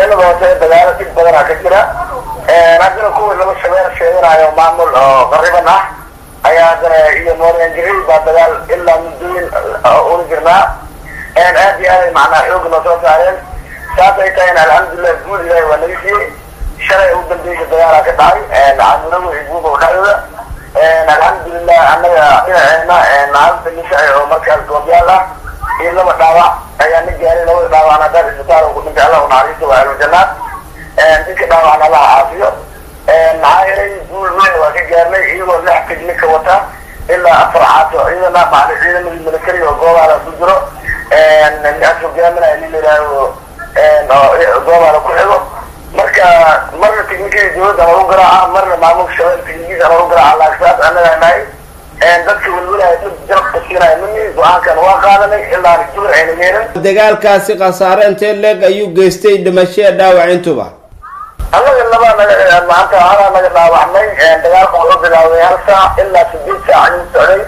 shabeellada hoose dagaalo dhib badanaa ka jira haddana kuwii laba shabeel sheeganayo maamul oo qariban ah ayaa haddana iyo mooryanjiril baa dagaal ilaa muddooyin una jirnaa aad iyo aaday macnaa xooga noo soo saareen saas ay tahayna alxamdulilah guud ilahi waa naga siiyey shalay ugu dambeysa dagaalaa ka dhacay caamulagu iyo guuba dhexdooda alxamdulilah annaga dhinaceena hanta nishaci oo markaas goobyaal ah iyo laba dhaawac ayaa na gaaray labada dhaawacna haddaan isbitaal ku dhintay allah unaxariisto waa almujanaad dadka dhaawacna allaha caafiyo maxaa yeelay guul weyn waa ka gaarnay iyagoo lix tignika wata ilaa afar caato ciidana macali ciidamadii military oo goobaala ku jiro as hogaaminaya nin layihaaho goobaala ku xigo marka marna tignikadii dawladda lagu garaaca marna maamulka shabeel tignikiisa lagu garaaca laagsaas annagaa nahay dadka welwelaya dad jarabka siinaya mami go-aankan waa qaadanay ilaa jibir ayna yeelin dagaalkaasi khasaare intee leeg ayuu geystay dhimashee dhaawac intuba annaga laba naga maanta halaa naga dhaawacmay dagaalka wuxuu bilaawday hal saac ilaa sideed saac ayuu socday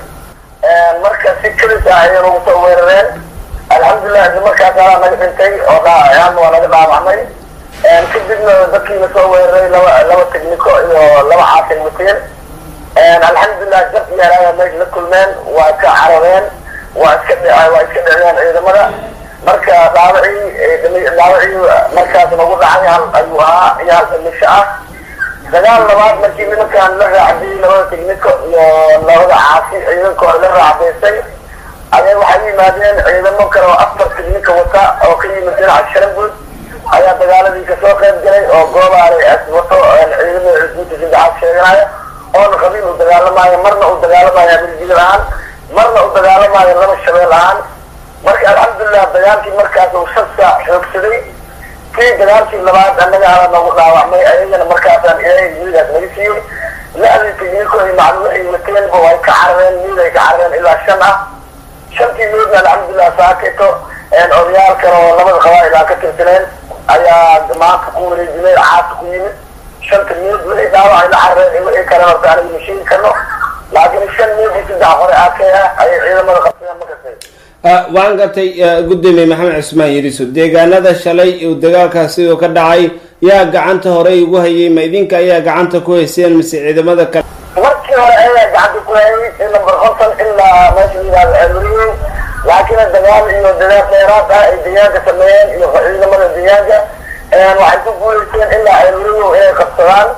marka si keli saac ayay nagu soo weerareen alxamdulilah isla markaas halaa naga dhintay oo dhaawacyaalna waa naga dhaawacmay kadibna dadkiina soo weeraray laba laba tigniko iyo laba caasay wateen alxamdulilah jab iyo alaaga meesha la kulmeen waa ka carareen waa iska dh waa iska dhiciyeen ciidamada marka dhaawacii dhaawacii markaas nagu dhacay hal ayuu ahaa iyo hal dhimisho ah dagaal labaad markii nimankan la raacdiyey labada tigniko iyo labada caasi ciidankooda la raacdaysay ayay waxay yimaadeen ciidamo kale oo afar tignika wata oo ka yimid dhinaca sharanguud ayaa dagaaladii kasoo qayb galay oo goobaalay as wato ciidamada cusbuuta saddexaad sheeganaya oona qabiil u dagaalamaayo marna uu dagaalamaayo amirjidil ahaan marna u dagaalamaayo laba shabeel ahaan marka alxamdulilah dagaalkii markaas uu shan saac xoogsaday kii dagaalkii labaad annaga ala nagu dhaawacmay ayagana markaasaan ilaahay miidaas naga siiyey lixdii tigniko iyo macluumaxii wateenba way ka carareen miid ay ka carareen ilaa shan ah shantii miidna alxamdulilah saaketo odayaal kale oo labada qabaa'il aan ka tirsaneen ayaa maanta ku wareejinay caasa ku yimid shanta miid wixii dhaawac ay la carareen in wixii kale horta aniga ma sheegi karno laakiin shan miid iyo saddex hore aakee ah ayay ciidamada qabsadeen makastay waan gartay gudoomiye maxamed cismaan yiriso deegaanada shalay uu dagaalkaasi uu ka dhacay yaa gacanta horey ugu hayay ma idinka ayaa gacanta ku hayseen mise ciidamada kale markii hore ayaa gacanta ku hayay si number konton ilaa meesha layihahdo ceelweriye laakiin dagaal iyo dadaal dheeraad ah ay deegaanka sameeyeen iyo ciidamada deegaanka waxay ku guuleysteen ilaa ceelweriye inay qabsadaan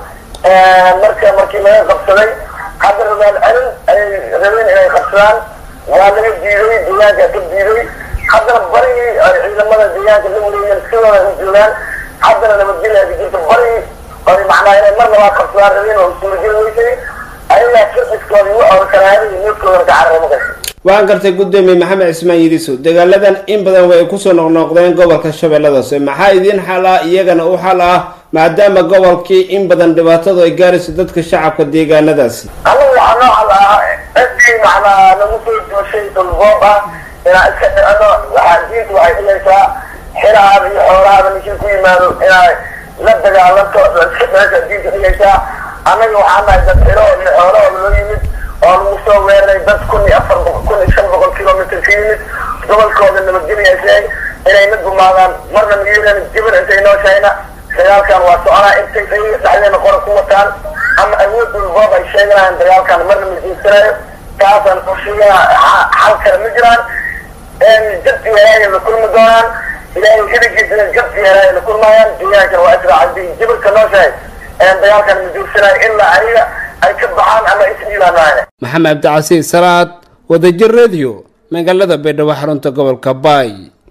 marka markii laga qabsaday hadda rabaal celin ayay rabeen inay qabsadaan waa laga diiday deegaanka ka diiday haddana barigii ay ciidamada deegaanka la wareeyeen sidooda u joogaan haddana nabadgelya ka jirta barigii ay macnaa inay mar labaad qabsadaan rabeen oo suurageli weysay ayagaa sirxiskoodii u awrkanaayay iyo needkoodana ka carara makasha waan gartay gudoomiye maxamed cismaan yiriso dagaaladan in badan way kusoo noqnoqdeen gobolka shabeellada hoose maxaa idiin xal ah iyagana u xal ah maadaama gobolkii in badan dhibaatadu ay gaarayso dadka shacabka deegaanadaasi anigu waxaa noo xal ah cidii macnaa nagu soo jooshay dhulboob ah inaan iska dhicino waxaa diinta waxay dhigaysaa xirahaada iyo xoolahaada ninkii ku yimaado inaa la dagaalanto iska dhicisa diinta dhigaysaa annaga waxaa nahay dad xiro iyo xoolahooda loo yimid oo lagu soo weeraray dad kun iyo afar boqol kun iyo shan boqol kilomitr ka yimid gobolkooda nabadgelyaysay inay na gumaadaan marna miyiran jibir intay noo shayna dagaalkan waa soconaa intay ayaga dhexdeena qora ku wataan ama awood dhulboob ay sheeganayaan dagaalkan marna ma jiinsanayo taasaan ushigaa xal kale ma jiraan jab iyo helaaya la kulmi doonaan ilaahay hiligiisana jab iyo helaaya la kulmaayaan deegaankan waa israacadi jibirka noo shahay dagaalkan ma jiinsanayo ilaa ayaga ay ka baxaan ama isdhiibaanaaya maxamed cabdicasiis salaad wadajir radio magaalada baydhabo xarunta gobolka baay